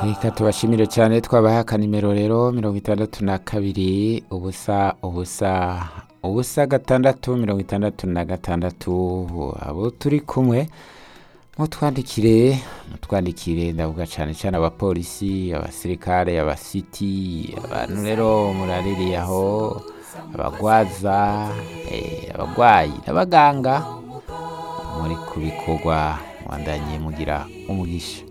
reka tubashimire cyane twabaha akanimero rero mirongo itandatu na kabiri ubusa ubusa ubusa gatandatu mirongo itandatu na gatandatu abo turi kumwe mutwandikire mutwandikire ndavuga cyane cyane abapolisi abasirikare abasiti abantu rero muraririye aho abagwaza eh, abagwayi n'abaganga muri kubikorwa mwandanye mugira umugisha